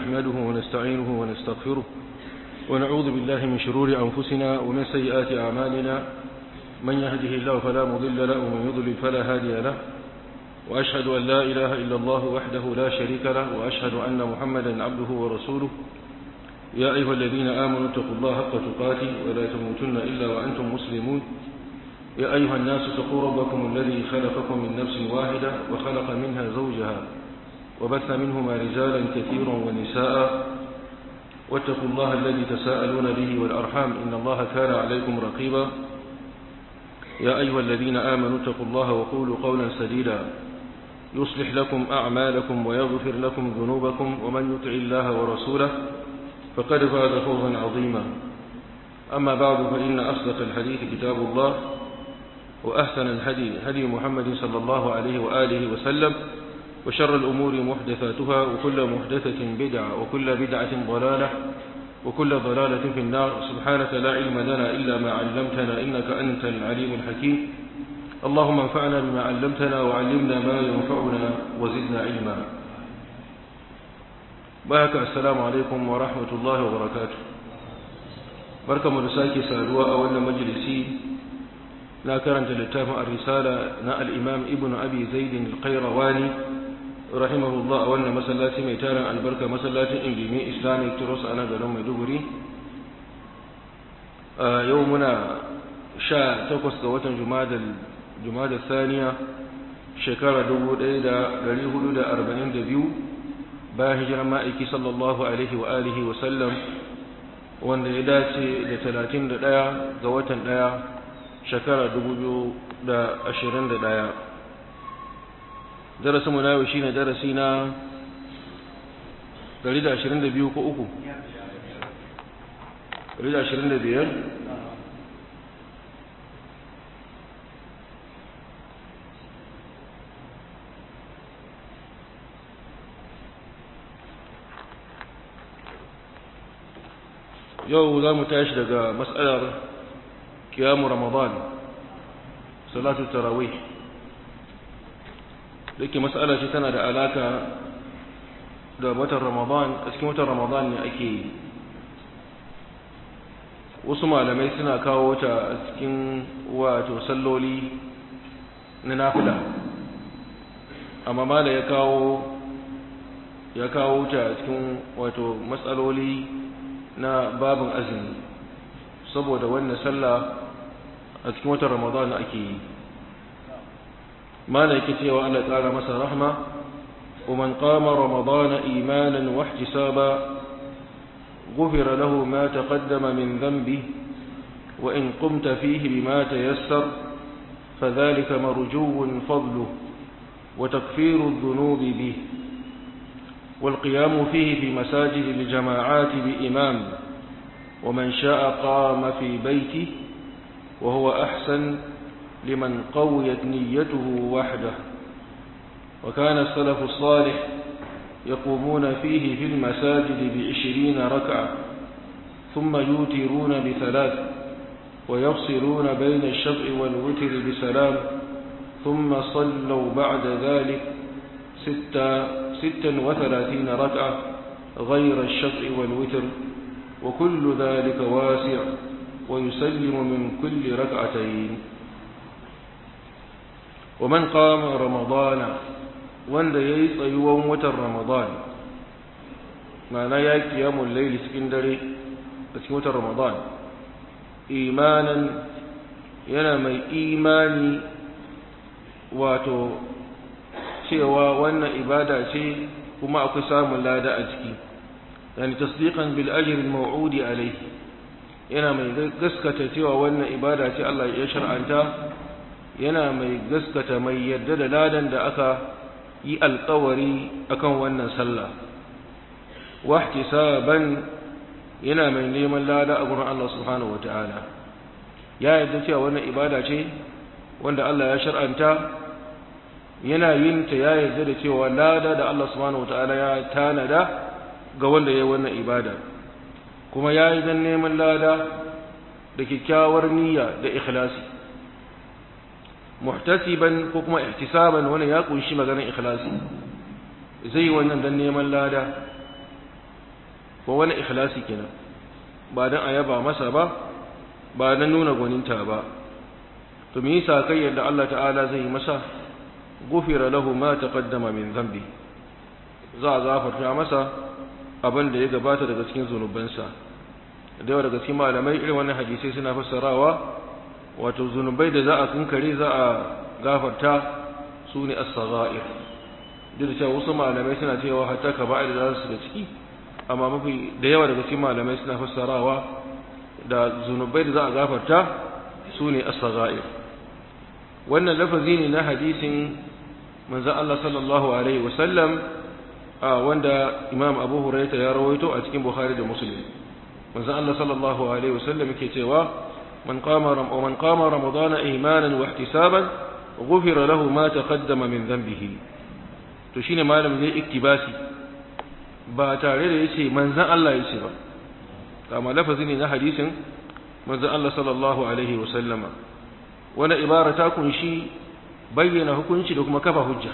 نحمده ونستعينه ونستغفره ونعوذ بالله من شرور أنفسنا ومن سيئات أعمالنا من يهده الله فلا مضل له ومن يضلل فلا هادي له وأشهد أن لا إله إلا الله وحده لا شريك له وأشهد أن محمدا عبده ورسوله يا أيها الذين آمنوا اتقوا الله حق تقاته ولا تموتن إلا وأنتم مسلمون يا أيها الناس اتقوا ربكم الذي خلقكم من نفس واحدة وخلق منها زوجها وبث منهما رجالا كثيرا ونساء واتقوا الله الذي تساءلون به والأرحام إن الله كان عليكم رقيبا يا أيها الذين آمنوا اتقوا الله وقولوا قولا سديدا يصلح لكم أعمالكم ويغفر لكم ذنوبكم ومن يطع الله ورسوله فقد فاز فوزا عظيما أما بعد فإن أصدق الحديث كتاب الله وأحسن الهدي هدي محمد صلى الله عليه وآله وسلم وشر الأمور محدثاتها وكل محدثة بدعة وكل بدعة ضلالة وكل ضلالة في النار سبحانك لا علم لنا إلا ما علمتنا إنك أنت العليم الحكيم اللهم انفعنا بما علمتنا وعلمنا ما ينفعنا وزدنا علما بارك السلام عليكم ورحمة الله وبركاته بركة مرساكي سألوا أولا مجلسي لا كرنت للتافع الرسالة نا الإمام ابن أبي زيد القيرواني رحمه الله أولا مسلاتي ميتانا البركة مسلاتي إنجيمي إسلامي ترس أنا قلوم مدبري آه يومنا شاء تقص قوة جماد جماد الثانية شكرا دبو ديدا لليه دا أربعين دبيو bayan hijirar ma'aiki sallallahu alaihi wa alihi wa sallam wanda ya dace da talatin da ɗaya ga watan ɗaya shekara dubu biyu da ashirin da ɗaya darasinmu na yau shine darasi na ɗari da ashirin da biyu ko uku ɗari da ashirin da biyar yau za mu tashi daga matsalar kiyamu ramadan salatu tarawih da ke matsala ce tana da alaka da watan ramadan a cikin watan ramadan ne ake yi wasu malamai suna kawo ta a cikin wato salloli na nafila amma mala ya kawo ya kawo ta a cikin wato matsaloli na babin azumi saboda wannan sallah a cikin watan ramadan ake yi mana yake cewa Allah tsara masa rahma ومن قام رمضان إيمانا واحتسابا غفر له ما تقدم من ذنبه وإن قمت فيه بما تيسر فذلك مرجو فضله وتكفير الذنوب به والقيام فيه في مساجد الجماعات بإمام ومن شاء قام في بيته وهو أحسن لمن قويت نيته وحده وكان السلف الصالح يقومون فيه في المساجد بعشرين ركعة ثم يوترون بثلاث ويفصلون بين الشفع والوتر بسلام ثم صلوا بعد ذلك ستا ستا وثلاثين ركعة غير الشفع والوتر وكل ذلك واسع ويسلم من كل ركعتين ومن قام رمضان wanda ya yi tsayuwan watan ramadan mana ya kiyamun laili cikin dare a cikin watan ramadan imanan yana mai imani wato cewa wannan ibada ce kuma akwai samun lada a ciki yani tasdiqan bil ajri al maw'udi alayhi yana mai gaskata cewa wannan ibada ce Allah ya shar'anta yana mai gaskata mai yarda da ladan da aka yi alƙawari akan wannan sallah wahtisaban yana mai neman lada a gurin Allah subhanahu wataala ya yarda cewa wannan ibada ce wanda Allah ya shar'anta yana yin ta ya yarda da cewa lada da Allah subhanahu wataala ya tanada ga wanda ya yi wannan ibada kuma ya yi don neman lada da kyakkyawar niyya da ikhlasi muhtasiban ko kuma ihtisaban wannan ya kunshi maganar ikhlasi zai wannan dan neman lada ko wani ikhlasi kenan ba dan ayaba masa ba ba dan nuna gwaninta ba to me yasa kai yadda Allah ta'ala zai masa gufira lahu ma taqaddama min dhanbi za a gafarta masa abin da ya gabata daga cikin zunubansa da yawa daga cikin malamai irin wannan hadisai suna fassarawa wato zunubai da za a kunkare za a gafarta su ne as-sagha'ir duk da cewa wasu malamai suna cewa hatta kaba'ir da su da ciki amma mafi da yawa daga cikin malamai suna fassarawa da zunubai da za a gafarta su ne as-sagha'ir wannan lafazi ne na hadisin manzon Allah sallallahu alaihi wasallam wanda Imam Abu Hurairah ya rawaito a cikin Bukhari da Muslim manzon Allah sallallahu alaihi wasallam yake cewa man qama man qama ramadana imanan wa ihtisaban ghufira lahu ma taqaddama min dhanbihi to shine malam zai iktibasi ba tare da yace manzon Allah yace ba kama lafazi ne na hadisin manzon Allah sallallahu alaihi wasallama wani ibara ta kunshi bayyana hukunci da kuma kafa hujja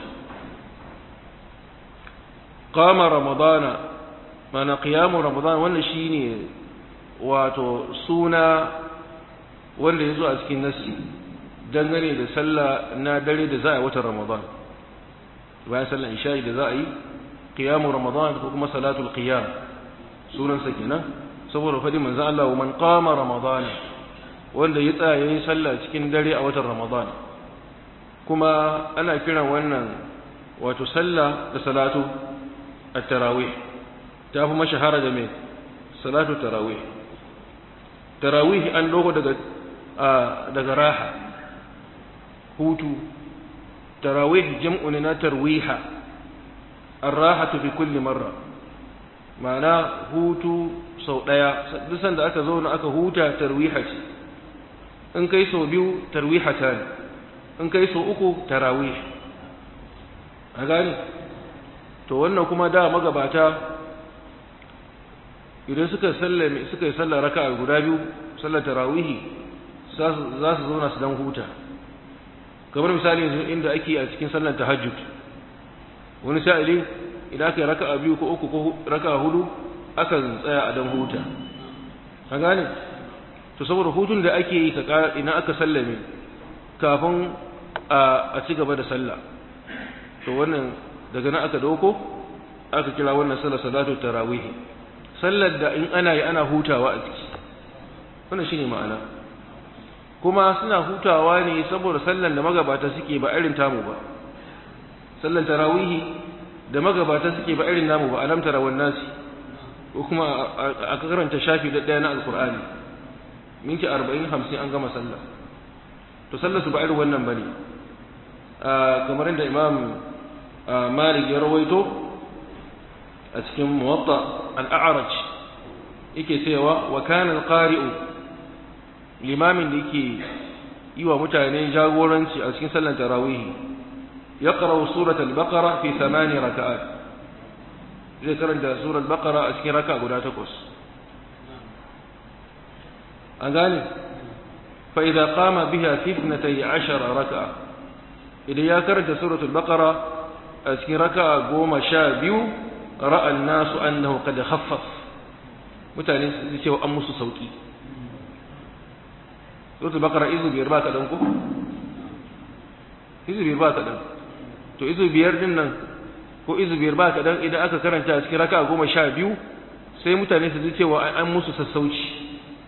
qama ramadana mana qiyamu ramadana wannan shine wato suna wanda yazo a cikin nassi dangane da sallah na dare da za a yi watan ramadan bayan sallar isha'i da za a yi qiyamu ramadan ko kuma salatul qiyam sunan sa kenan saboda fadi manzo Allah wa man qama ramadan wanda ya tsaya yayin sallah cikin dare a watan ramadan kuma ana kiran wannan wato sallah da salatu at-tarawih ta fi mashahara da me salatu tarawih tarawih an dogo daga daga raha hutu tarawih jam'u ne na tarwiha ar-rahatu fi kulli marra ma'ana hutu sau daya duk sanda aka zauna aka huta tarwiha ce in kai sau biyu tarwihata ne in kai sau uku tarawih a gane to wannan kuma da magabata idan suka sallame suka yi sallar raka'a guda biyu sallar tarawihi za su zauna su dan huta kamar misali yanzu inda ake a cikin sallar tahajjud wani sa'ili idan aka yi raka'a biyu ko uku ko raka'a hudu akan tsaya a dan huta ka gane to saboda hutun da ake yi idan aka sallame kafin a ci gaba da sallah to wannan daga nan aka dauko aka kira wannan sallar salatu tarawih sallar da in ana yi ana hutawa a ciki wannan shine ma'ana kuma suna hutawa ne saboda sallar da magabata suke ba irin tamu ba sallar tarawih da magabata suke ba irin namu ba alam tarawan nasi ko kuma a karanta shafi da daya na alqur'ani minti 40 50 an gama sallah to sallar su ba irin wannan bane kamar inda imam malik ya rawaito a cikin muwatta al-a'raj yake cewa wa kana al-qari'u limamin da yake yi wa mutane jagoranci a cikin sallar tarawih yaqra'u surat al-baqara fi thamani raka'at zai karanta surat al-baqara a cikin raka'a guda takwas an gane fa idza qama biha fi 12 raka'a idan ya karanta surat al-baqara a cikin raka'a goma sha biyu ra'a an-nasu annahu qad khaffaf mutane su ce an musu sauki suratul baqara izu biyar ba ka dan ko izu biyar ba ka dan to izu biyar din nan ko izu biyar ba ka dan idan aka karanta a cikin raka'a goma sha biyu sai mutane su ji cewa an musu sassauci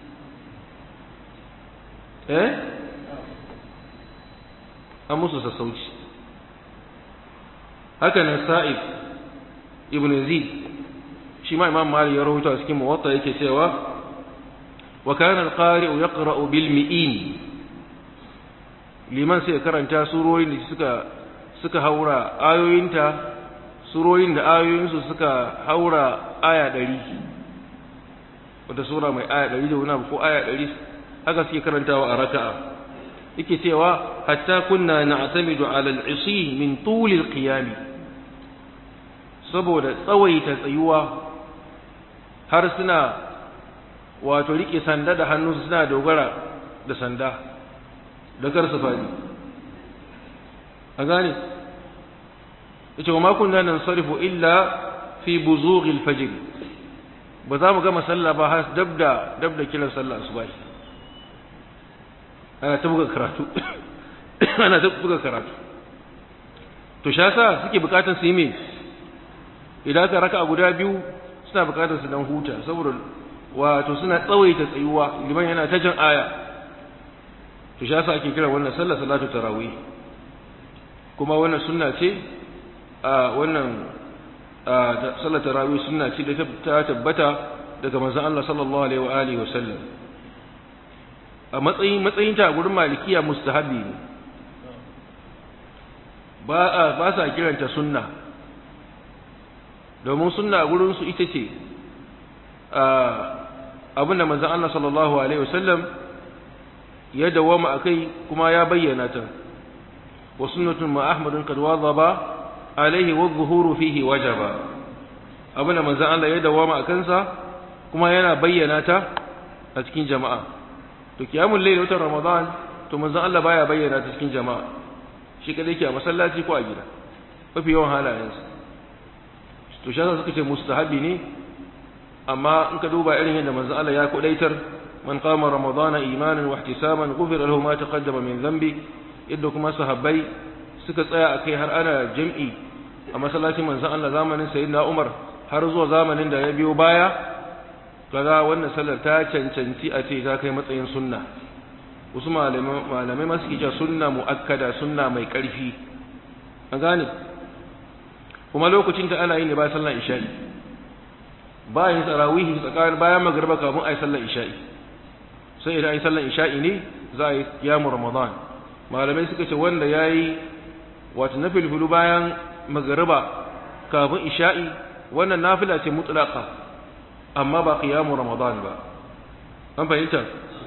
eh an musu sassauci haka nan sa'id ibn yazid shi ma imam malik ya rawaito a cikin muwatta yake cewa wa kana al-qari'u yaqra'u bil mi'in liman sai karanta surorin da suka suka haura ayoyinta surorin da ayoyinsu suka haura aya 100 wata sura mai aya 100 da wani ko aya 100 haka suke karantawa a raka'a yake cewa hatta kunna na'tamidu 'ala al-'isi min tul al-qiyam saboda tsawaita tsayuwa har suna wato rike sanda da hannu suna dogara da sanda da kar su fadi a gane yace wa ma kunna nansarifu illa fi buzugh al-fajr ba za mu gama sallah ba har dab da dab da kiran sallah asuba ana ta buga karatu ana ta buga karatu to sha sa suke bukatar su yi me idan ka raka guda biyu suna bukatar su dan huta saboda wato suna tsawaita tsayuwa liman yana ta jan aya to sha sa ake kira wannan sallah salatu tarawih kuma wannan sunna ce a wannan sallar tarawih sunna ce da ta tabbata daga manzon Allah sallallahu alaihi wa alihi wa sallam a matsayin matsayin ta gurin malikiya mustahabi ne ba a ba sa kiranta sunna domin sunna gurin su ita ce abinda manzon Allah sallallahu alaihi wa sallam ya dawama akai kuma ya bayyana ta wa sunnatun ma ahmadun kad wadaba alaihi wa zuhuru fihi wajaba abin da manzon Allah ya dawama a kansa kuma yana bayyana ta a cikin jama'a to kiyamul layl watan ramadan to manzon Allah baya bayyana ta cikin jama'a shi kadai ke a masallaci ko a gida mafi yawan halayensa to shi suka ce mustahabi ne amma in ka duba irin yadda manzon Allah ya kudaitar man qama ramadana imanan wa ihtisaban ghufira lahu ma taqaddama min dhanbi yadda kuma sahabbai suka tsaya akai har ana jam'i a masallacin manzon Allah zamanin sayyidina Umar har zuwa zamanin da ya biyo baya kaga wannan sallar ta cancanci a ce ta kai matsayin sunna wasu malamai masu kija sunna muakkada sunna mai karfi an gane kuma lokacin ta ana yi ne ba sallar isha'i bayan tarawihi tsakanin bayan magriba kafin ayi sallar isha'i sai idan ayi sallar isha'i ne za a yi kiyamu ramadan malamai suka ce wanda yayi wato na filfilu bayan magariba kafin isha'i wannan nafila ce mutlaqa amma ba qiyamu ramadan ba an fahimta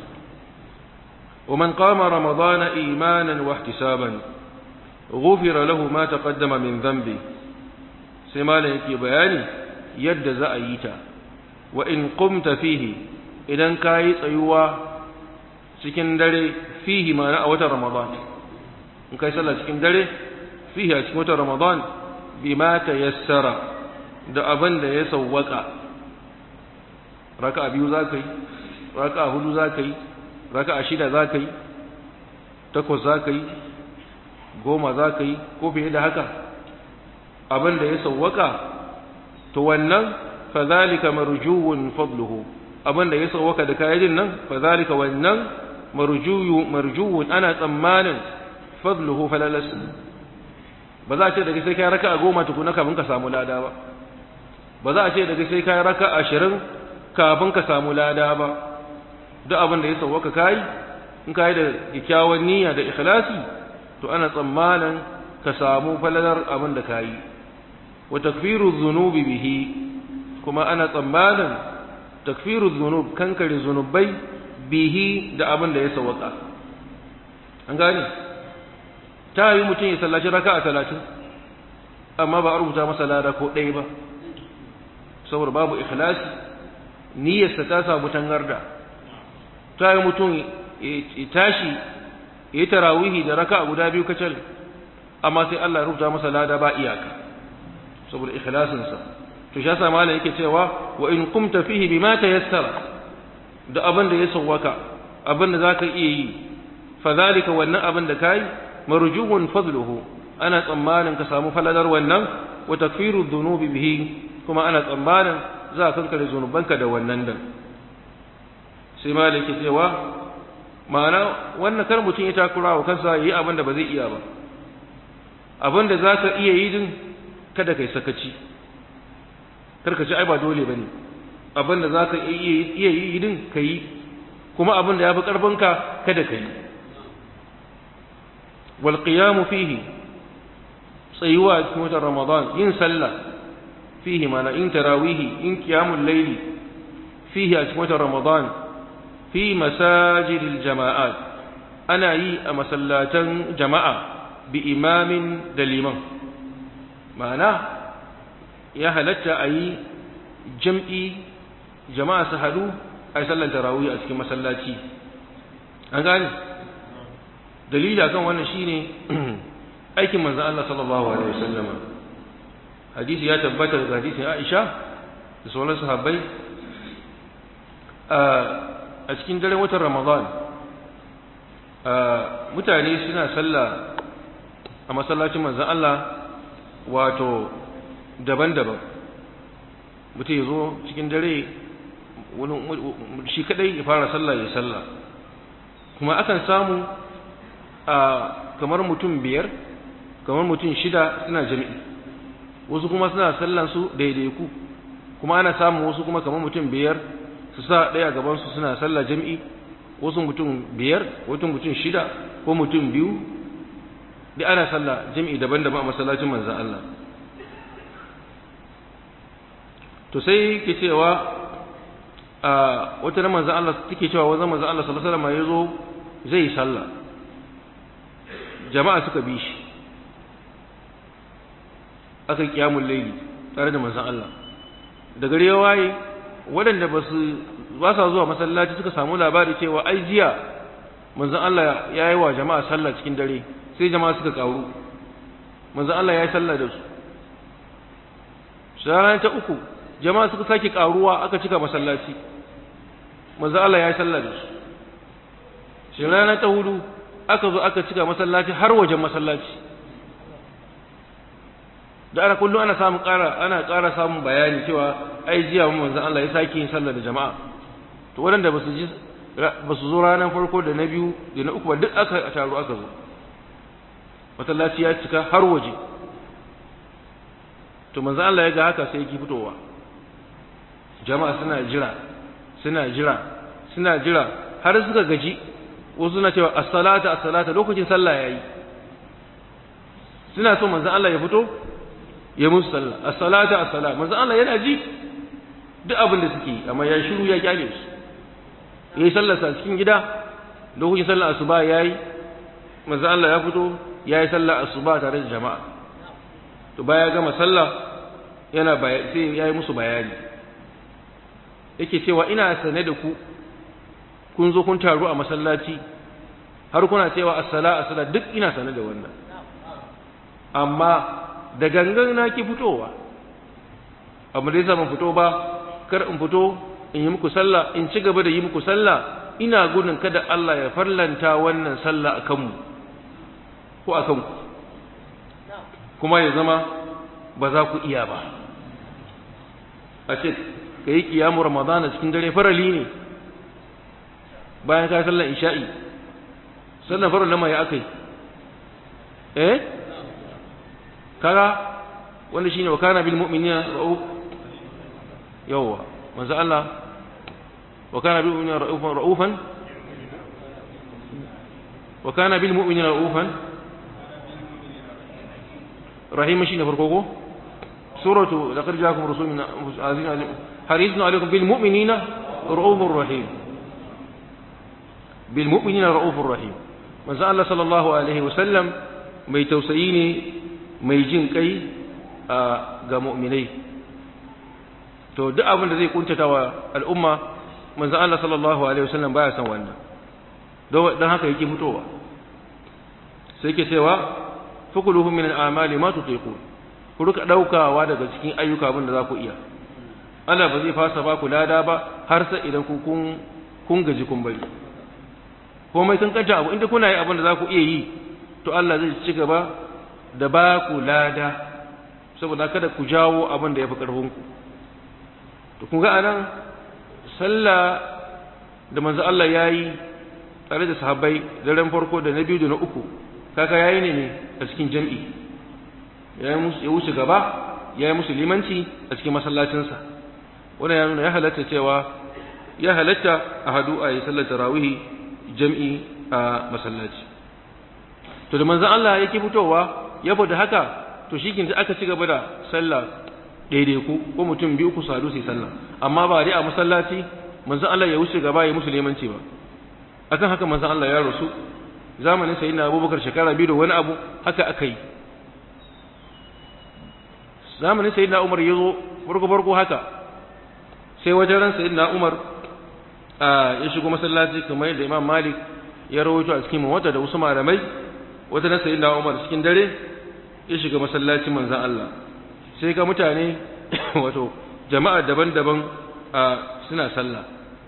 ومن قام رمضان إيمانا واحتسابا غفر له ما تقدم من ذنبه سما يكي بياني يد زأيتا وإن قمت فيه إذا كاي tsayuwa cikin dare fihi ma na watan ramadan in kai sallah cikin dare fihi a cikin watan ramadan bima tayassara da abin da ya sawwaka raka'a biyu za ka yi raka'a hudu za ka yi raka'a shida za ka yi takwas za ka yi goma za ka yi ko fiye da haka abin da ya sawwaka to wannan fadhalika marjuwun fadluhu abin da ya sawwaka da kayan nan fadhalika wannan marjuyu marjuwun ana tsammanin fadluhu falalas ba za a ce daga sai kai raka'a goma tukuna kafin ka samu lada ba ba za a ce daga sai kai raka'a ashirin kafin ka samu lada ba duk abin da ya sauwaka kai in kai da kyakkyawan niyya da ikhlasi to ana tsammanin ka samu falalar abin da kai wa takfiru dhunubi bihi kuma ana tsammanin takfiru dhunub kankare zunubai bihi da abin da ya sauwaka an gane ta yi mutum ya sallaci raka'a talatin amma ba a rubuta masa lada ko ɗaya ba saboda babu ikhlasi niyyarsa ta samu tangarda ta yi mutum ya tashi ya yi tarawihi da raka guda biyu kacal amma sai Allah ya rubuta masa lada ba iyaka saboda ikhlasinsa to shi yasa malam yake cewa wa in qumta fihi bima tayassara da abin da ya sawwaka abin da zaka iya yi fa zalika wannan abin da kai marjuhun fadluhu ana tsammanin ka samu faladar wannan wa takfiru dhunubi bihi kuma ana tsammanin za ka kankare zunubanka da wannan dan sai maliki cewa ma'ana wannan kar mutum ya takura wa kansa yi abin da ba zai iya ba abin da za ka iya yi din kada kai sakaci kar ka ci ai ba dole ba ne abin da za ka iya yi din ka yi kuma abin da ya fi ƙarfinka kada ka yi wal qiyamu fihi tsayuwa cikin watan ramadan yin sallah fihi mana in tarawihi in qiyamul layli fihi a cikin watan ramadan fi masajidil jama'at ana yi a masallatan jama'a bi imamin da liman ma'ana ya halatta a yi jam'i jama'a su haɗu a yi sallan tarawih a cikin masallaci an gane dalili akan wannan shine aikin manzon Allah sallallahu alaihi wasallama hadisi ya tabbata daga hadisin Aisha da sauran sahabbai a cikin daren watan ramadan mutane suna sallah a masallacin manzan Allah wato daban-daban mutum ya zo cikin dare shi kadai ya fara sallah ya sallah kuma akan samu a kamar mutum biyar kamar mutum shida suna jami'i wasu kuma suna sallansu daidaiku kuma ana samun wasu kuma kamar mutum biyar su sa ɗaya gabansu suna sallah jami'i wasu mutum biyar wasu mutum shida ko mutum biyu da ana sallah jami'i daban-daban a masallacin manzan Allah to sai ke cewa a wata na manzan Allah take cewa wanzan manzan Allah sallallahu alaihi wasallam ya zo zai yi sallah jama'a suka bi shi aka yi kiyamun laili tare da manzan Allah da gari ya waye waɗanda ba su ba sa zuwa masallaci suka samu labari cewa ai jiya manzan Allah ya yi wa jama'a sallah cikin dare sai jama'a suka karu manzan Allah ya yi sallah da su shara ta uku jama'a suka sake karuwa aka cika masallaci manzan Allah ya yi sallah da su shara ta hudu aka zo aka cika masallaci har wajen masallaci da ana kullum ana samun ƙara ana ƙara samun bayani cewa ai jiya mun manzon Allah ya sake yin sallah da jama'a to waɗanda ba su ji ba su zo ranar farko da na biyu da na uku ba duk aka taru aka zo masallaci ya cika har waje to manzon Allah ya ga haka sai yake fitowa jama'a suna jira suna jira suna jira har suka gaji wasu suna cewa as-salata as-salata lokacin sallah yayi suna so manzon Allah ya fito ya musu sallah as-salata as-salat manzon Allah yana ji duk abin da suke amma ya shiru ya kyale su yayi sallar sa cikin gida lokacin sallar asuba yayi manzon Allah ya fito yayi sallar asuba tare da jama'a to baya gama sallah yana sai yayi musu bayani yake cewa ina sane da ku kun zo kun taru a masallaci har kuna cewa as-sala as-sala duk ina sane da wannan amma da gangan na ki fitowa amma dai ban fito ba kar in fito in yi muku sallah in ci gaba da yi muku sallah ina gudun kada Allah ya farlanta wannan sallah akan mu ko akan ku kuma ya zama ba za ku iya ba a ce ka yi kiyamu ramadana cikin dare farali ne bayan ka sallar isha'i sannan farin lama ya aka yi eh kaga wanda shine wa kana bil mu'minina ra'uf yawa manzo Allah wa kana bil mu'minina ra'ufan ra'ufan wa kana bil mu'minina ra'ufan rahim shine farko ko suratu laqad ja'akum rasulun min azizun alim harisun alaykum bil mu'minina ra'ufur rahim bil mu'minina ra'ufur rahim manzo Allah sallallahu alaihi wasallam mai tausayi ne mai jin kai ga mu'minai to duk abin da zai kuntata wa al'umma manzo Allah sallallahu alaihi wasallam baya san wannan don haka yake fitowa sai yake cewa fakuluhu min al'amali ma tutiqun ku rika daukawa daga cikin ayyuka abin da za ku iya Allah ba zai fasa ba ku lada ba har sai idan ku kun kun gaji kun bari komai kan kanta abu inda kuna yi abin da za ku iya yi to Allah zai ci gaba da ba ku lada saboda kada ku jawo abin da ya fi ƙarfinku to kun ga anan sallah da manzo Allah ya yi tare da sahabbai daren farko da na biyu da na uku kaka ya yi ne ne a cikin jam'i ya wuce gaba ya yi musu limanci a cikin masallacinsa wannan ya nuna ya halatta cewa ya halatta a hadu a yi sallar tarawihi jam'i a masallaci to da manzon Allah yake fitowa ya fada haka to shi kin aka ci gaba da sallah daidai ku ko mutum biyu ku sadu sai sallah amma ba dai a masallaci manzon Allah ya wuce gaba ya musu limanci ba akan haka manzon Allah ya rasu zamanin sayyidina Abubakar shekara biyu da wani abu haka aka yi zamanin sayyidina Umar ya zo farko farko haka sai wajen ran sayyidina Umar ya shigo masallaci kamar yadda Imam Malik ya rawaito a cikin wata da wasu malamai wata na sayyidina Umar cikin dare ya shiga masallacin manzon Allah sai ga mutane wato jama'a daban-daban suna sallah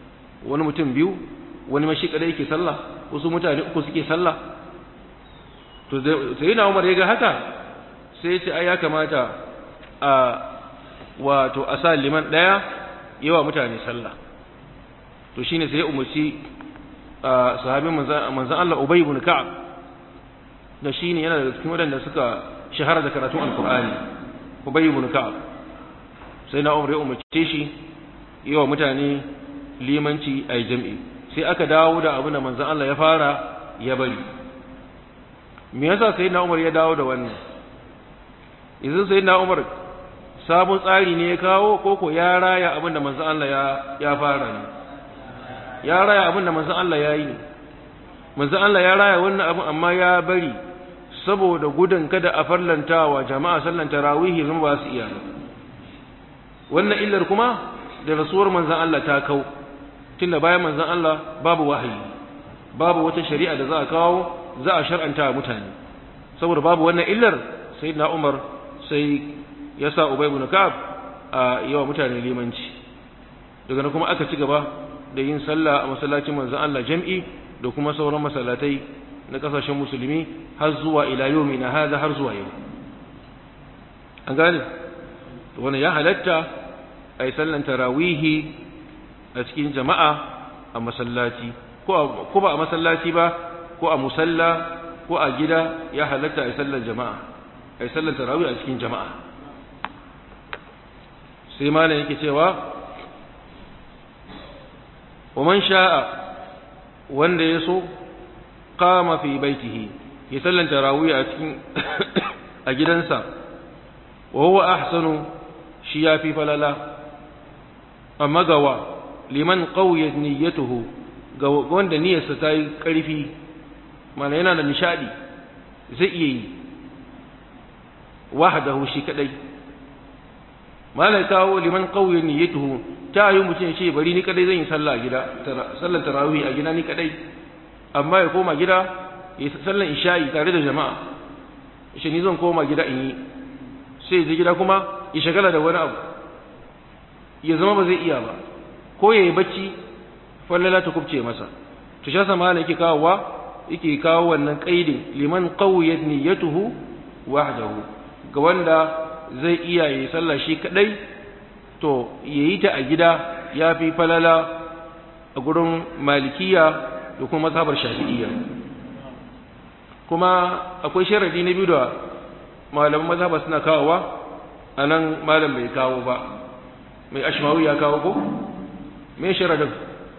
wani mutum biyu wani mashi kadai yake sallah wasu mutane uku suke sallah to sai na Umar ya ga haka sai ya ce ai ya kamata a wato a sa liman daya yawa mutane sallah to shine sai ya umarci sahabin manzon Allah Ubay ibn Ka'ab da shine yana da cikin wadanda suka shahara da karatun alkur'ani Ubay ibn Ka'ab sai na Umar ya umarce shi yawa mutane limanci ai jam'i sai aka dawo da abin da manzon Allah ya fara ya bari me yasa sai na Umar ya dawo da wannan idan sai na Umar sabon tsari ne ya kawo koko ya raya abin da manzon Allah ya ya fara ne ya raya abin da manzon Allah ya yi ne manzon Allah ya raya wannan abin amma ya bari saboda gudun kada a farlantawa jama'a sallan tarawihi zama ba su iya ba wannan illar kuma da rasuwar manzon Allah ta kau tunda bayan manzon Allah babu wahayi babu wata shari'a da za a kawo za a shar'anta mutane saboda babu wannan illar sayyidina Umar sai ya sa Ubay ibn Ka'ab a yawa mutane limanci daga nan kuma aka ci gaba da yin sallah a masallacin manzon Allah jam'i da kuma sauran masallatai na kasashen musulmi har zuwa ila yomi na hada har zuwa yau an gane wannan ya halatta a yi sallan tarawihi a cikin jama'a a masallaci ko ba a masallaci ba ko a musalla ko a gida ya halatta a yi sallan jama'a a yi sallan tarawih a cikin jama'a sai malam yake cewa wa man sha'a wanda ya so qama fi baitihi ya sallan tarawih a cikin a gidansa wa huwa ahsanu shi yafi falala amma gawa liman qawiyat niyyatuhu ga wanda niyyarsa ta yi ƙarfi mana yana da nishadi zai iya yi wahdahu shi kadai malai kawo liman qawiyat niyyatuhu ta yi mutum ce bari ni kadai zan yi sallah a gida sallar tarawih a gida ni kadai amma ya koma gida ya sallar isha'i tare da jama'a shi ni zan koma gida in yi sai je gida kuma ya shagala da wani abu ya zama ba zai iya ba ko ya yi bacci fallala ta kubce masa to shi sama ne yake kawowa yake kawo wannan qaidin liman qawiyat niyyatuhu wahdahu ga wanda zai iya yi sallah shi kadai to yayi ta a gida yafi falala a gurin malikiya da kuma mazhabar shafi'iyya kuma akwai sharadi na biyu da malaman mazhaba suna kawowa anan malam bai kawo ba mai ashmawi ya kawo ko me sharadin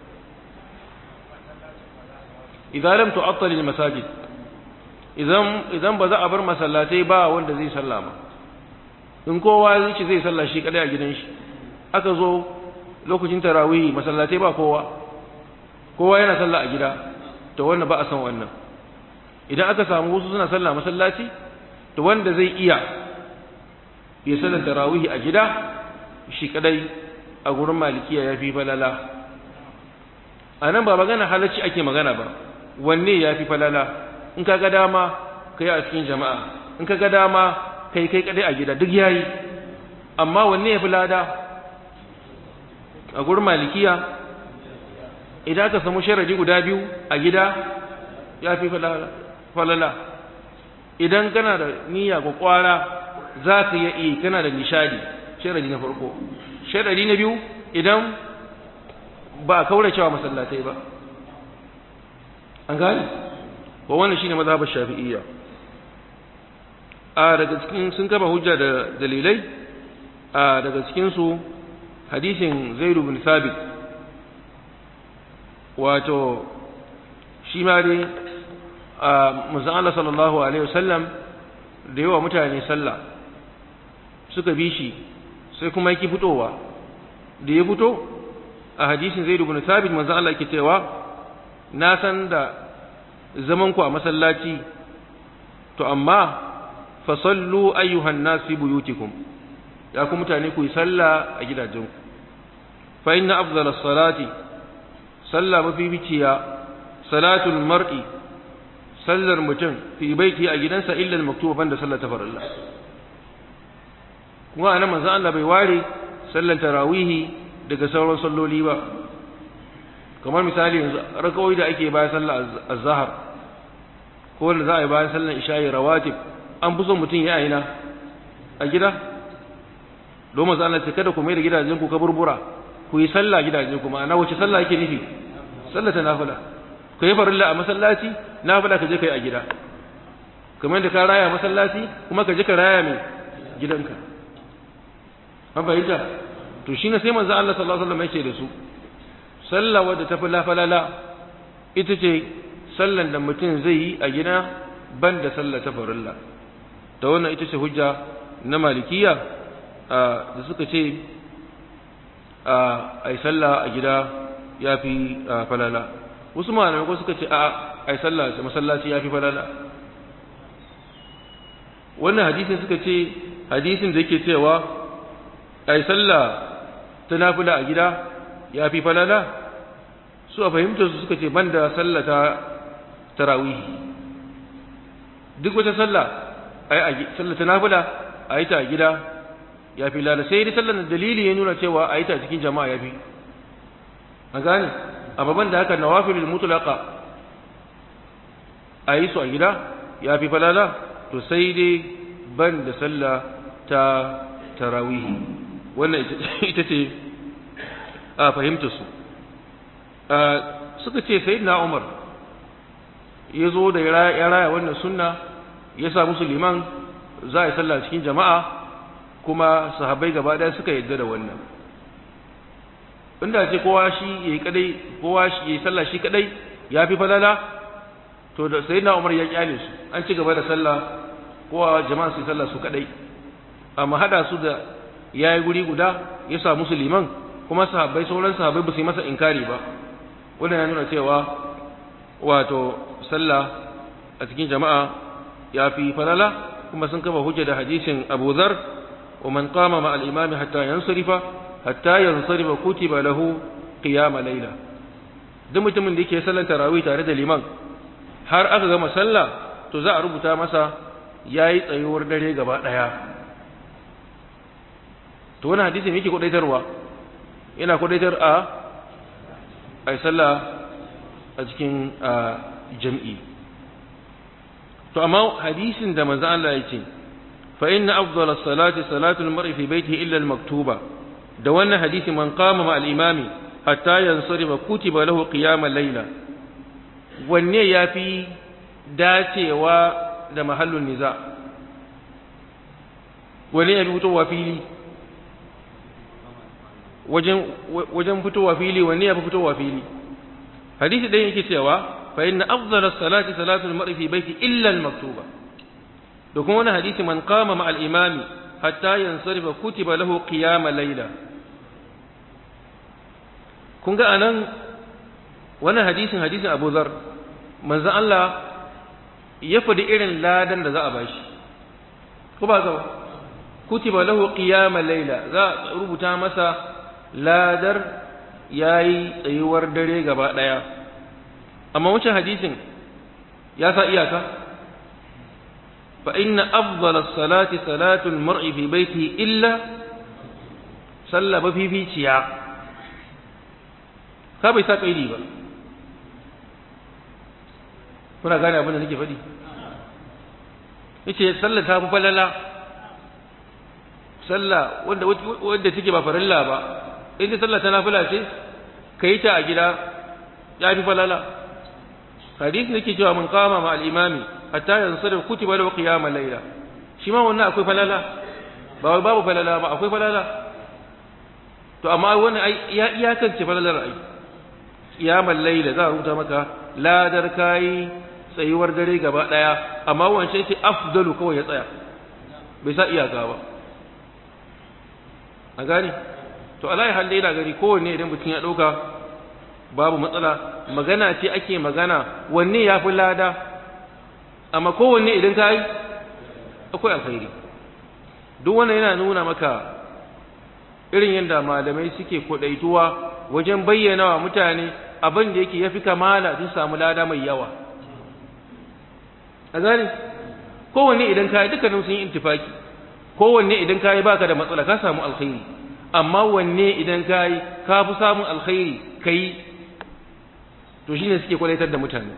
idan lam tu'attal al masajid idan idan ba za a bar masallatai ba wanda zai sallama in kowa zai ci zai salla shi kadai a gidan shi aka zo lokacin tarawih masallatai ba kowa kowa yana salla a gida to wannan ba a san wannan idan aka samu wasu suna salla masallaci to wanda zai iya ya sallar tarawih a gida shi kadai a gurin malikiya ya fi falala a nan ba magana halacci ake magana ba wanne ya fi falala in ka ga dama ka yi a cikin jama'a in ka ga dama ka yi kai kadai a gida duk yayi amma wanne ya fi lada a gurin malikiya idan ka samu sharadi guda biyu a gida ya fi falala idan kana da niyya kwakwara za ka yi kana da nishadi sharadi na farko sharadi na biyu idan ba a kaura cewa masallatai ba an gani wa wannan shine mazhabar shafi'iyya a daga cikin sun kama hujja da dalilai a daga cikin su hadisin Zaid bin Thabit wato shi ma dai a manzon Allah sallallahu alaihi wasallam da yawa mutane sallah suka bi shi sai kuma yake fitowa da ya fito a hadisin Zaid ibn Thabit manzo Allah yake cewa na san da zaman ku a masallaci to amma fa sallu ayyuhan nas fi buyutikum ya ku mutane ku yi sallah a gidajenku fa inna afdala salati sallah mafi biciya salatul mar'i sallar mutum fi baiti a gidansa illa al-maktuba banda sallar tafarilla kuma anan manzo Allah bai ware sallar tarawihi daga sauran salloli ba kamar misali yanzu rakawoyi da ake bayan sallar azhar ko wanda za a yi bayan sallar isha'i rawatib an fi son mutum ya aina a gida don maza Allah ce kada ku mai da gidajen ku kaburbura ku yi sallah gidajen ku ma'ana wace sallah yake nufi sallah ta nafila ku yi farilla a masallaci nafila ka je kai a gida kamar da ka raya masallaci kuma ka je ka raya mai gidanka an fahimta to shi ne sai manzo Allah sallallahu alaihi wasallam yake da su sallah wadda ta fi lafalala ita ce sallan da mutum zai yi a gida ban da sallah ta farilla ta wannan ita ce hujja na malikiya da suka ce a yi sallah a gida ya fi falala wasu malamai ko suka ce a a yi sallah a masallaci ya fi falala wannan hadisin suka ce hadisin da yake cewa a yi sallah ta nafila a gida ya fi falala su a fahimtar su suka ce banda sallah ta tarawihi duk wata sallah ai sallah ta nafila a yi ta a gida ya fi lala sai dai sallar dalili ya nuna cewa a yi ta cikin jama'a ya fi a gane a babban da haka nawafilul mutlaqa a yi su a gida ya fi falala to sai dai ban da sallah ta tarawihi wannan ita ce a fahimta su suka ce sai na umar ya zo da ya raya wannan sunna ya sa musu liman za a yi sallah cikin jama'a kuma sahabbai gaba ɗaya suka yadda da wannan inda ce kowa shi ya yi kadai kowa shi ya yi sallah shi kadai ya fi falala to da sai na umar ya kyale su an ci gaba da sallah kowa jama'a su yi sallah su kadai amma hada su da ya yi guri guda ya sa musu liman kuma sahabbai sauran sahabbai ba su yi masa inkari ba wannan ya nuna cewa wato sallah a cikin jama'a ya fi falala kuma sun kafa hujja da hadisin Abu Dharr wa man qama ma al-imami hatta yansarifa hatta yansarifa kutiba lahu qiyam layla duk mutumin da yake sallar tarawih tare da liman har aka gama sallah to za a rubuta masa yayi tsayuwar dare gaba daya to wannan hadisin yake kudaitarwa yana kudaitar a ai sallah a cikin jam'i to amma hadisin da manzo Allah ya ce fa inna afdala salati salatu al-mar'i fi baytihi illa al-maktuba da wannan hadisi man qama ma al-imami hatta yansarifa kutiba lahu qiyam al-layla wanne yafi dacewa da mahallun niza wanne yafi fitowa fili wajen wajen fitowa fili wanne yafi fitowa fili hadisi ɗaya yake cewa fa inna afdala salati salatu al-mar'i fi baiti illa al-maktuba da kuma wani hadisi man qama ma al-imami hatta yansarifa kutiba lahu qiyam layla kun ga anan wannan hadisin hadisin Abu Dharr manzon Allah ya faɗi irin ladan da za a bashi ko ba ga kutiba lahu qiyam layla za a rubuta masa ladar ya yi tsayuwar dare gaba ɗaya amma wancan hadisin ya sa iyaka fa inna afdala salati salatul mar'i fi baiti illa sallah ba fificiya ka bai sa kaidi ba kuna gane abin da nake faɗi yace sallah ta fi falala sallah wanda wanda take ba farilla ba in sallah ta nafila ce ka yi ta a gida ya fi falala hadisi nake cewa mun kama ma al-imami hatta yansarif kutiba lahu qiyamul layla shi ma wannan akwai falala ba wai babu falala ba akwai falala to amma wannan ai ya iyakance falalar ai qiyamul layla za a rubuta maka ladar kai tsayuwar dare gaba daya amma wancan ce afdalu kawai ya tsaya bai sa iyaka ba a gani to alai hal dai gari kowanne idan mutum ya dauka babu matsala magana ce ake magana wanne ya fi lada amma kowanne idan ka yi akwai alkhairi duk wannan yana nuna maka irin yadda malamai suke kudaituwa wajen bayyana wa mutane abin da yake yafi kamala sun samu lada mai yawa a gani kowanne idan ka yi dukkanin sun yi intifaki kowanne idan ka yi baka da matsala ka samu alkhairi amma wanne idan ka yi ka fi samun alkhairi ka yi to shine suke kwalaitar da mutane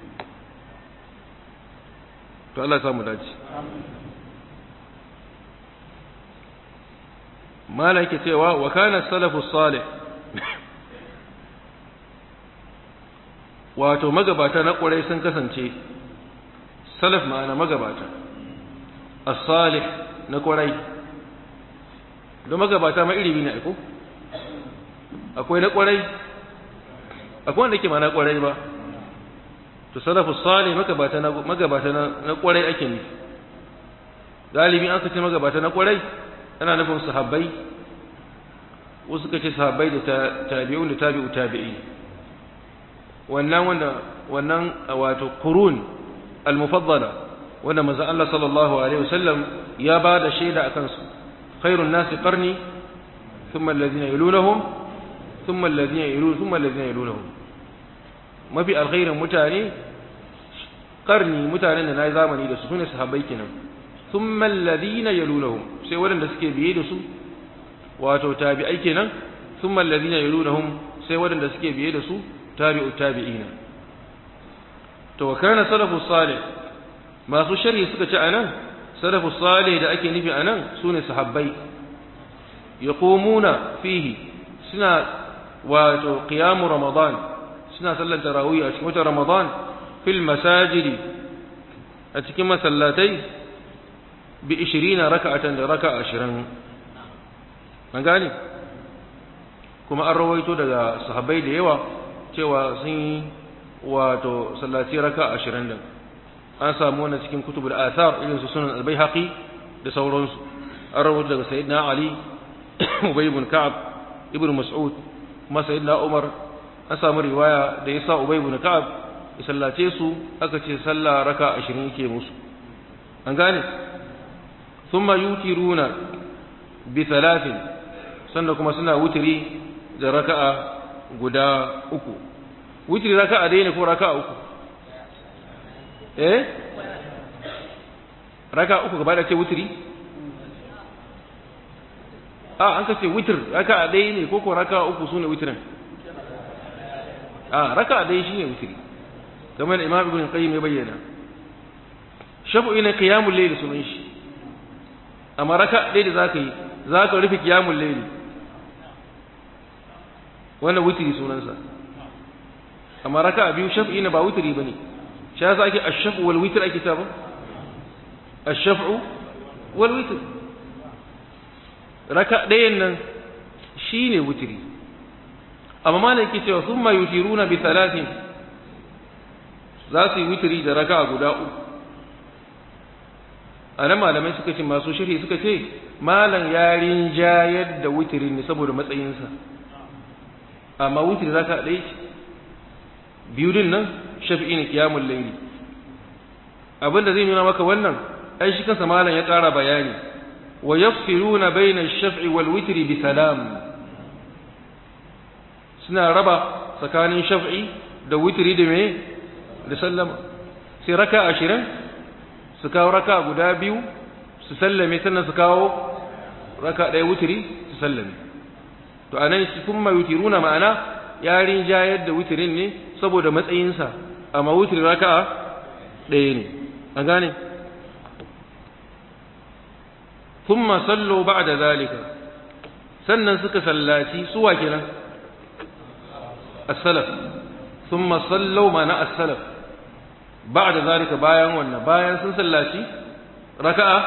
to Allah ya samu dace mala yake cewa wa kana salafu salih wato magabata na ƙurai sun kasance salaf ma'ana magabata as-salih na ƙurai don magabata ma iri ne aiko akwai na ƙurai akwai wanda ke ma na ƙurai ba to salafu salih magabata na magabata na ƙurai ake nufi galibi an kace magabata na ƙurai ana nufin sahabbai wasu suka ce sahabbai da tabi'un da tabi'u tabi'i wannan wanda wannan wato qurun al-mufaddala wanda manzo Allah sallallahu alaihi wasallam ya ba da shaida akan su khairun nasi qarni thumma alladhina yalunhum thumma alladhina yalun thumma alladhina yalunhum mafi alkhairin mutane qarni mutanen da nayi zamani da su sune sahabbai kenan thumma alladhina yalunhum sai waɗanda suke biye da su wato tabi'ai kenan thumma alladhina yalunhum sai waɗanda suke biye da su tabi'u tabi'ina to wa kana salafu salih masu sharhi suka ce anan salafu salih da ake nufi anan sune sahabbai yaqumuna fihi suna wato qiyamu ramadan suna sallar tarawih a cikin watan ramadan fil masajidi a cikin masallatai bi 20 raka'atan da raka'a 20 an gane kuma an rawaito daga sahabbai da yawa cewa sun yi wato sallaci raka ashirin din an samu wannan cikin kutubul athar irin su sunan albayhaqi da sauransu an rawaito daga sayyidina ali ubay ibn ka'ab ibn mas'ud kuma sayyidina umar an samu riwaya da yasa ubay ibn ka'ab ya sallace su aka ce sallah raka ashirin yake musu an gane thumma yutiruna bi thalathin sannan kuma suna wutiri da raka'a guda uku witri raka'a dai ne ko raka'a uku eh raka'a uku gaba da ce witri a an kace witr raka'a dai ne ko ko raka'a uku sune witrin a raka'a dai shine witri kamar imam ibn qayyim ya bayyana shafu ina qiyamul layl sunan shi amma raka'a dai da zaka yi zaka rufe qiyamul layl wannan witri sunansa amma raka biyu shaf'i ne ba witri bane shi yasa ake ash-shaf'u wal witr ake ta ba ash-shaf'u wal witr raka ɗayan nan shine witri amma malai yake cewa thumma yutiruna bi thalathin za su yi witri da raka guda uku anan malamai suka ce masu sharhi suka ce malam yarin jayar da witrin ne saboda matsayinsa amma witri raka ɗaya ce biyu din nan shafi'i ne kiyamul layli abinda zai nuna maka wannan ai shi kansa malam ya ƙara bayani wa yafsiluna bayna ash-shaf'i wal witri bi salam suna raba tsakanin shaf'i da witri da me da sallama sai raka ashirin su kawo raka guda biyu su sallame sannan su kawo raka ɗaya witri su sallame to anan shi kuma yutiruna ma'ana yarin jayar da witirin ne saboda matsayinsa amma wutirin raka'a ɗaya ne an gane thumma sallu ba'da zalika sannan suka sallaci suwa kenan as-salaf thumma sallu mana as-salaf ba'da zalika bayan wannan bayan sun sallaci raka'a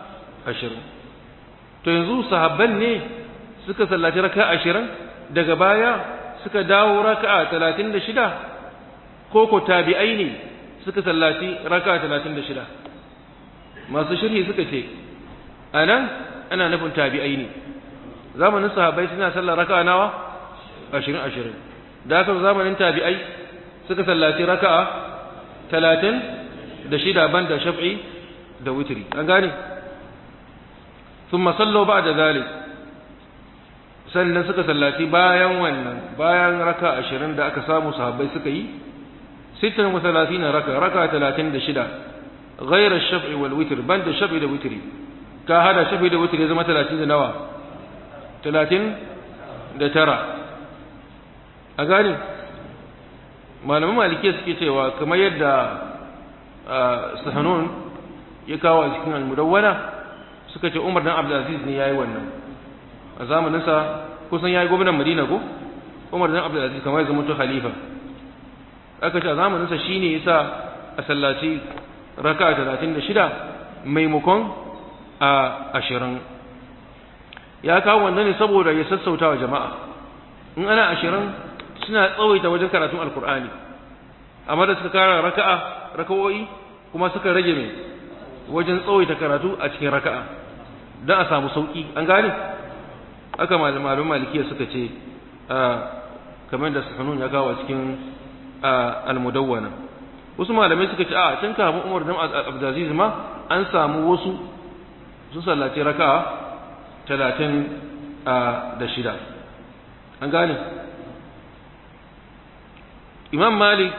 20 to yanzu sahabban ne suka sallaci raka'a 20 daga baya suka dawo raka'a talatin da shida ko ko tabi'ai ne suka sallaci raka'a talatin da shida masu shirhi suka ce a nan ana nufin tabi'ai ne zamanin sahabbai suna sallar raka'a nawa ashirin ashirin da haka zamanin tabi'ai suka sallaci raka'a talatin da shida ban da shaf'i da witri an gane ثم صلوا بعد ذلك sannan suka sallaci bayan wannan bayan raka ashirin da aka samu sahabbai suka yi sittin wa talatin raka raka talatin da shida ghairar shaf'i wal witr ban da shaf'i da witri ka hada shaf'i da witri zama talatin da nawa talatin da tara a gani malaman malikiya suke cewa kamar yadda sahanun ya kawo a cikin almudawwana suka ce umar dan abdulaziz ne ya yi wannan a zamaninsa kusan ya yi gwamnan madina ko umar dan abdulaziz kamar ya zama to khalifa aka ce a zamaninsa shi ne ya sa a sallaci raka talatin da shida maimakon a ashirin ya kawo wanda ne saboda ya sassauta wa jama'a in ana ashirin suna tsawaita wajen karatun alkur'ani amma da suka kara raka'a raka'o'i kuma suka rage mai wajen tsawaita karatu a cikin raka'a don a samu sauki an gane aka malamin malikiya suka ce kamar da sahanun ya kawo a cikin almudawwana wasu malamai suka ce a can kamun umar dan abdulaziz ma an samu wasu sun sallace raka'a talatin da shida an gane imam malik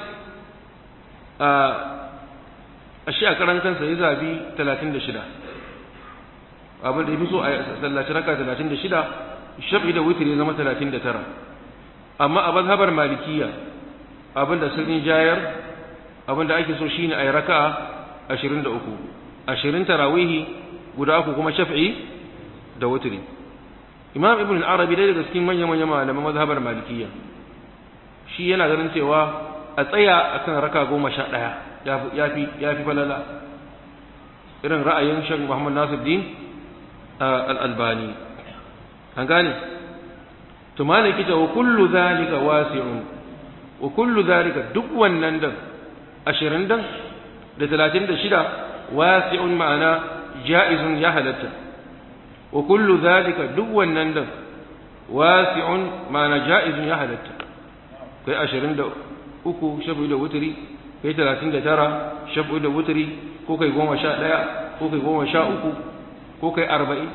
a shi a karan kansa ya zabi talatin da shida abin da ya fi so a sallaci raka talatin da shida shafi da wutiri zama talatin da tara amma a mazhabar malikiya abin da sun jayar abin da ake so shine a yi raka ashirin da uku ashirin tarawihi guda uku kuma shafi'i da wutiri imam ibn al-arabi dai daga cikin manya-manya malaman mazhabar malikiya shi yana ganin cewa a tsaya akan raka goma sha ɗaya ya fi falala irin ra'ayin shan muhammad nasiruddin al-albani an gane to malaki ta wa kullu zalika wasi'un wa kullu zalika duk wannan dan ashirin dan da talatin da shida wasi'un ma'ana ja'izun ya halatta wa kullu zalika duk wannan dan wasi'un ma'ana ja'izun ya halatta kai ashirin da uku shafi da wuturi kai talatin da tara shafi da wuturi ko kai goma sha ɗaya ko kai goma sha uku ko kai arba'in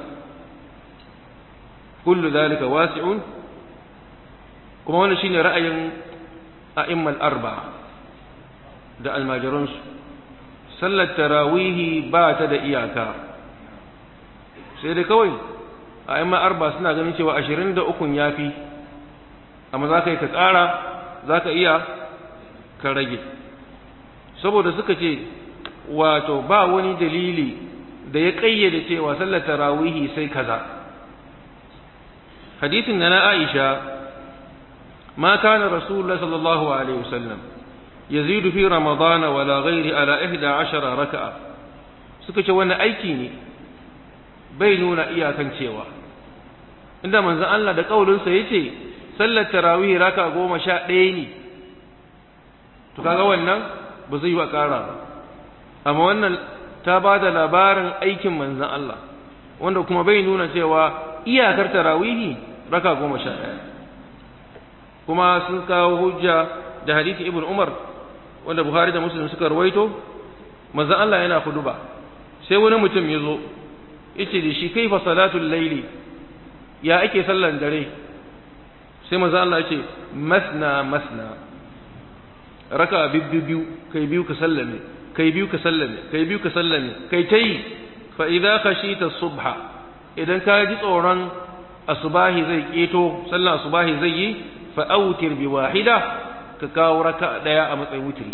kullu zalika wasi'un kuma wannan shine ra'ayin a'immal arba'a da almajiransu sallar tarawihi ba ta da iyaka sai dai kawai a'immal arba suna ganin cewa ashirin da ukun yafi amma za ka yi ka ƙara za ka iya ka rage saboda suka ce wato ba wani dalili da ya ƙayyade cewa sallar tarawihi sai kaza hadisin na na aisha ma kana rasulullah sallallahu alaihi wasallam yazidu fi ramadana wala ghairi ala 11 raka'a suka ce wannan aiki ne bai nuna iyakan cewa inda manzon Allah da kaulinsa yace sallar tarawih raka goma sha ɗaya ne to kaga wannan ba zai yi wa ƙara ba amma wannan ta ba da labarin aikin manzan Allah wanda kuma bai nuna cewa iyakar tarawihi raka goma sha ɗaya kuma sun kawo hujja da hadisi ibn umar wanda buhari da muslim suka rawaito manzan Allah yana ba sai wani mutum ya zo yace da shi kaifa salatul laili ya ake sallan dare sai manzo Allah ya ce masna masna raka biyu kai biyu ka sallame kai biyu ka sallame kai biyu ka sallame kai tai fa idza khashita subha idan ka ji tsoron asubahi zai keto sallar asubahi zai yi fa autir bi wahida ka kawo raka daya a matsayin wutiri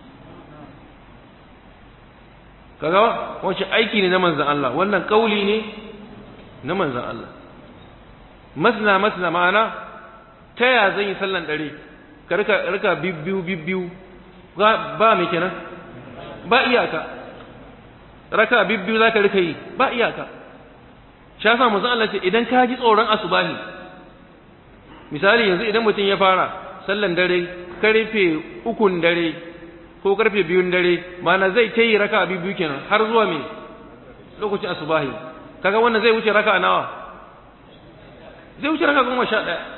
kaga wancan aiki ne na manzon Allah wannan kauli ne na manzon Allah masna masna ma'ana ta ya zan yi sallan dare ka rika rika bibbiyu bibbiyu ba me kenan ba iyaka raka bibbiyu zaka rika yi ba iyaka sha sa manzon Allah ce idan ka ji tsoron asubahi misali yanzu idan mutum ya fara sallan dare karfe ukun dare ko karfe biyun dare mana zai ta yi raka biyu kenan har zuwa me lokacin asubahi kaga wannan zai wuce raka nawa zai wuce raka goma sha ɗaya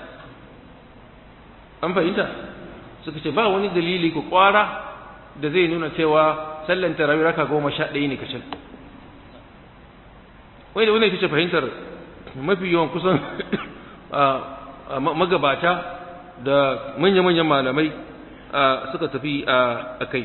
an fahimta suka ce ba wani dalili ku kwara da zai nuna cewa sallan tarawih raka goma sha ɗaya ne kacal wai da wani ita ce fahimtar mafi yawan kusan magabata da manya-manyan malamai suka tafi a kai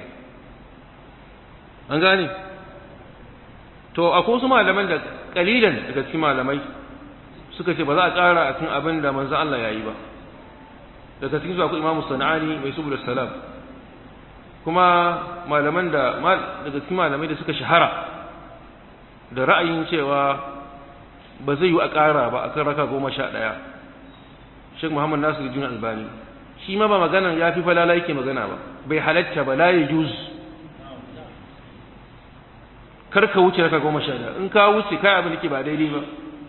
an gane to akwai wasu malaman da kalilan daga cikin malamai suka ce ba za a ƙara a kan abin da manzan Allah ya yi ba daga cikin zuwa ku imamu sana'ani mai subul salam kuma malaman da daga cikin malamai da suka shahara da ra'ayin cewa ba zai yi a ƙara ba a kan raka goma sha ɗaya shek muhammad nasiru juna albani shi ma ba maganan ya fi falala yake magana ba bai halatta ba la ya juz kar ka wuce raka goma sha ɗaya in ka wuce kai abin da ke ba daidai ba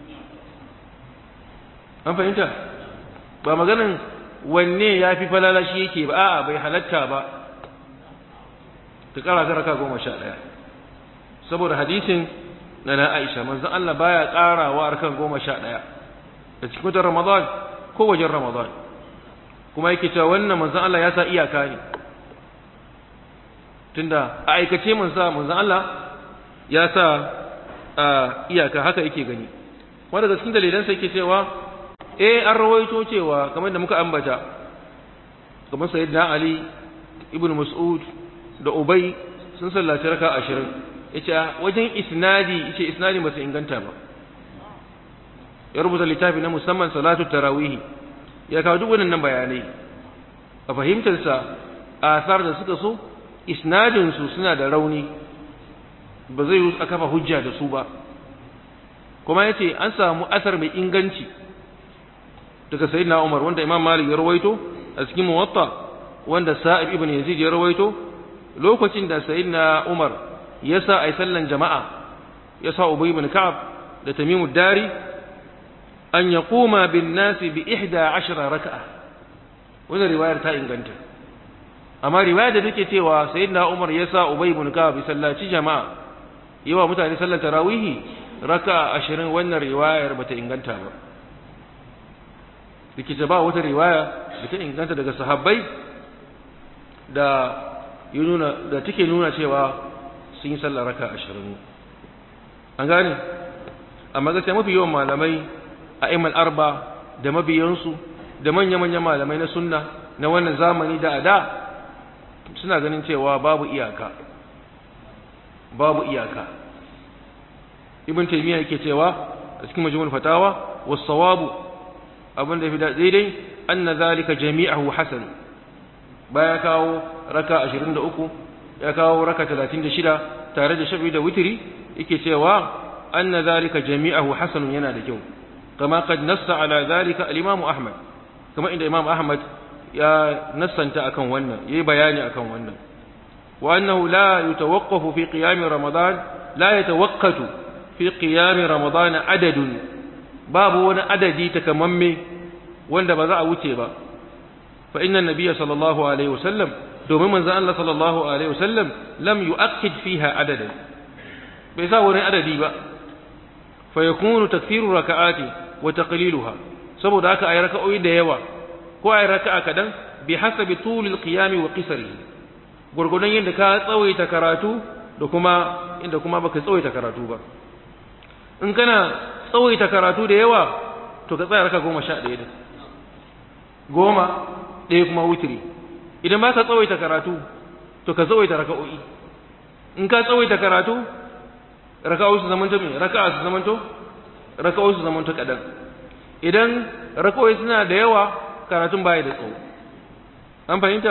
an fahimta ba maganan wanne ya fi falala shi yake ba a'a bai halatta ba ka ƙara ta raka goma sha ɗaya saboda hadisin na na Aisha manzon Allah baya ƙarawa arkan goma sha ɗaya da cikin watan Ramadan ko wajen Ramadan kuma yake cewa wannan manzon Allah ya sa iyaka ne tunda a aikace manzon manzon Allah ya sa iyaka haka yake gani wanda daga cikin dalilan sa yake cewa eh an rawaito cewa kamar da muka ambata kamar sayyidina Ali ibn Mas'ud da Ubay sun sallaci raka ashirin yace wajen isnadi yace isnadi ba su inganta ba ya rubuta littafi na musamman salatu tarawih ya kawo duk wannan bayanai a fahimtar sa asar da suka so isnadin su suna da rauni ba zai yi a kafa hujja da su ba kuma yace an samu asar mai inganci daga sayyidina Umar wanda Imam Malik ya rawaito a cikin Muwatta wanda Sa'ib ibn Yazid ya rawaito lokacin da sayyidina Umar ya sa ai sallan jama'a ya sa Ubay ibn Ka'ab da Tamim dari an yaquma bin nas bi 11 raka'a wannan riwayar ta inganta amma riwayar da take cewa sayyidina Umar ya sa Ubay ibn Ka'ab sallaci jama'a yawa mutane sallar tarawih raka'a 20 wannan riwayar bata inganta ba dake ba wata riwaya da ta inganta daga sahabbai da yi nuna da take nuna cewa sun yi sallar raka ashirin an gane amma gaskiya mafi yawan malamai a imal arba da mabiyansu da manya-manyan malamai na sunna na wannan zamani da a da suna ganin cewa babu iyaka babu iyaka ibn taymiya yake cewa a cikin majmu'ul fatawa was-sawabu abin da fi daidai anna zalika jami'ahu hasan baya kawo raka 23 ya kawo raka 36 tare da shafi da witri yake cewa anna zalika jami'ahu hasanun yana da kyau kama kad nassa ala zalika al-imam ahmad kama inda imam ahmad ya nassanta akan wannan yayi bayani akan wannan wa annahu la yatawaqqafu fi qiyam ramadan la yatawaqqatu fi qiyam ramadan adadun babu wani adadi takamamme wanda ba za a wuce ba fa inna nabiyya sallallahu alaihi wasallam domin manzo Allah sallallahu alaihi wasallam lam yu'akkid fiha adadan bai sa wani adadi ba fa yakunu takfiru raka'ati wa taqliluha saboda haka ayi raka'o'i da yawa ko ayi raka'a kadan bi hasabi tulil qiyam wa qisarihi gurgurdan yadda ka tsawaita karatu da kuma inda kuma baka tsawaita karatu ba in kana tsawaita karatu da yawa to ka tsaya raka goma sha ɗaya da goma ɗaya kuma wutiri idan ba ka tsawaita karatu to ka tsawaita raka'o'i in ka tsawaita karatu raka'o'i su zamanto me raka'a su zamanto raka'o'i su zamanto kadan idan raka'o'i suna da yawa karatun baya da tsawo an fahimta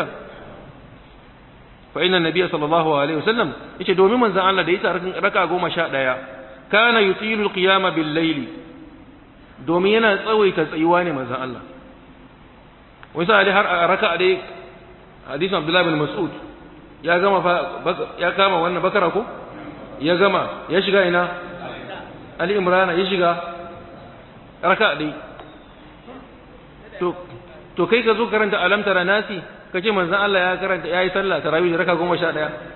fa inna nabiyya sallallahu alaihi wasallam yace domin manzon Allah da yasa raka'a goma sha ɗaya kana yutilu alqiyama bil layli domin yana tsawaita tsayuwa ne manzon Allah wai sai har a raka'a dai hadisin Abdullah bin Mas'ud ya gama ya kama wannan bakara ko ya gama ya shiga ina Ali Imran ya shiga raka'a dai to to kai ka zo karanta alam tara nasi kace manzon Allah ya karanta yayi sallah tarawih da raka 11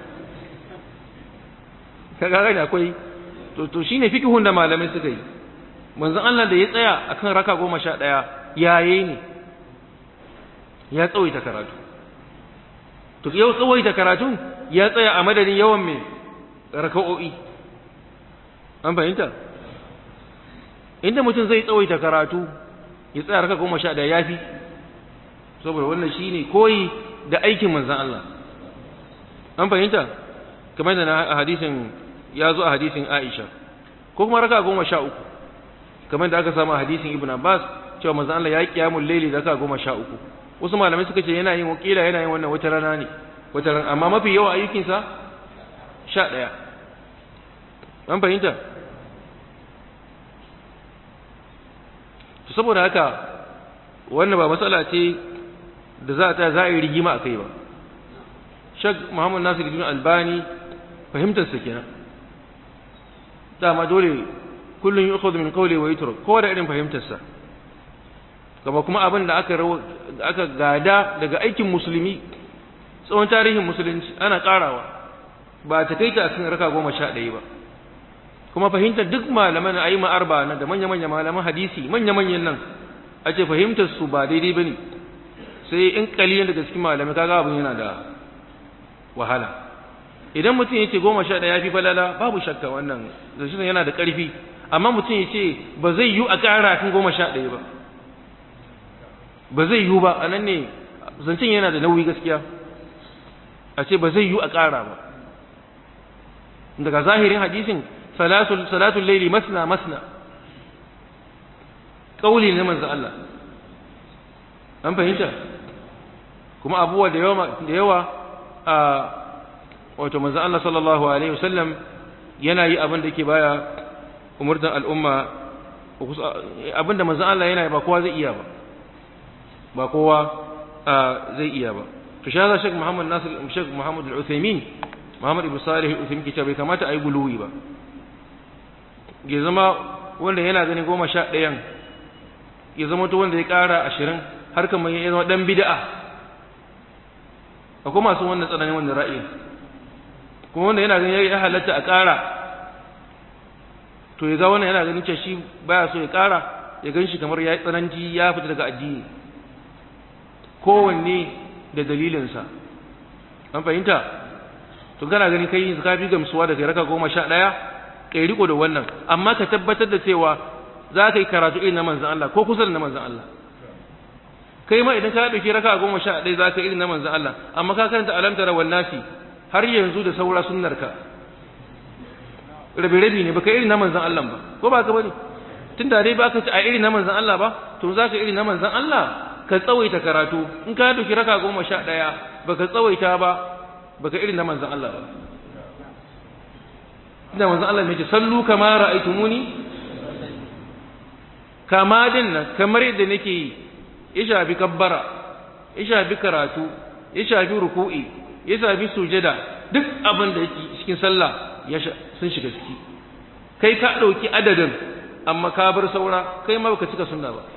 kaga gani akwai to to shine fikihun da malamai suka yi manzon Allah da ya tsaya akan raka 11 yaye ne ya tsawaita karatu to yau tsawaita karatu ya tsaya a madadin yawan mai raka'o'i an fahimta inda mutum zai tsawaita karatu ya tsaya raka 11 yafi saboda wannan shine koyi da aikin manzon Allah an fahimta kamar da na hadisin ya zo a hadisin Aisha ko kuma raka goma sha uku kamar da aka samu a hadisin Ibn Abbas cewa manzon Allah ya kiyamul laili raka goma sha uku wasu malamai suka ce yana yin wakila yana yin wannan wata rana ne wata ran amma mafi yawa ayyukinsa sha ɗaya an fahimta saboda haka wannan ba matsala ce da za ta za a yi rigima a kai ba shag muhammad nasir ibn albani fahimtarsa kenan dama dole kullum yi ukhudhu min qawli wa yutruk kowa da irin fahimtarsa kama kuma abin da aka aka gada daga aikin musulmi tsawon tarihin musulunci ana karawa ba ta kai ta a cikin raka goma sha ɗaya ba kuma fahimtar duk malaman ayi arba na da manya-manya malaman hadisi manya-manyan nan a ce fahimtar su ba daidai bane sai in kalilan daga cikin malamai kaga abin yana da wahala idan mutum ya ce goma sha ɗaya fi falala babu shakka wannan zashin yana da ƙarfi amma mutum ya ce ba zai yiwu a ƙara kan goma sha ɗaya ba ba zai yiwu ba a nan ne zancen yana da nauyi gaskiya a ce ba zai yiwu a ƙara ba daga zahirin hadisin salatul laili masna masna ƙauli na manzo Allah an fahimta kuma abubuwa da yawa da yawa a wato manzo Allah sallallahu alaihi wasallam yana yi abin da yake baya umurtan al'umma abin da manzo Allah yana yi ba kowa zai iya ba ba kowa zai iya ba to shi Sheikh Muhammad Nasir Sheikh Muhammad Al-Uthaymeen Muhammad Ibn Salih Al-Uthaymeen ke bai kamata a yi guluwi ba ya zama wanda yana ganin goma sha ɗayan ya zama to wanda ya ƙara ashirin har kamar ya zama ɗan bida'a akwai masu wannan tsananin wannan ra'ayin kuma wanda yana ganin ya halatta a ƙara to ya ga wannan yana ganin cewa shi baya so ya ƙara ya gan shi kamar ya yi tsananci ya fita daga addini kowanne da dalilinsa an fahimta to kana gani kai yanzu ka fi gamsuwa da kai raka goma sha ɗaya kai riko da wannan amma ka tabbatar da cewa za ka yi karatu irin na manzan Allah ko kusa da na manzan Allah kai ma idan ka ɗauki raka goma sha ɗaya za ka irin na manzan Allah amma ka karanta alamtara wal nasi har yanzu da saura sunnarka rabi-rabi ne baka irin na manzan Allah ba ko ba ka bane tun da dai ba ka ci a irin na manzan Allah ba to za ka irin na manzan Allah ka tsawaita karatu in ka ɗauki raka goma sha ɗaya baka tsawaita ba baka irin na manzan Allah ba ina manzan Allah mai ce sallu kama ra'aitumuni kama din nan kamar yadda nake yi ya shafi kabbara ya shafi karatu ya shafi ruku'i ya shafi sujada duk abin da yake cikin sallah ya sun shiga ciki kai ka ɗauki adadin amma ka bar saura kai ma baka cika sunna ba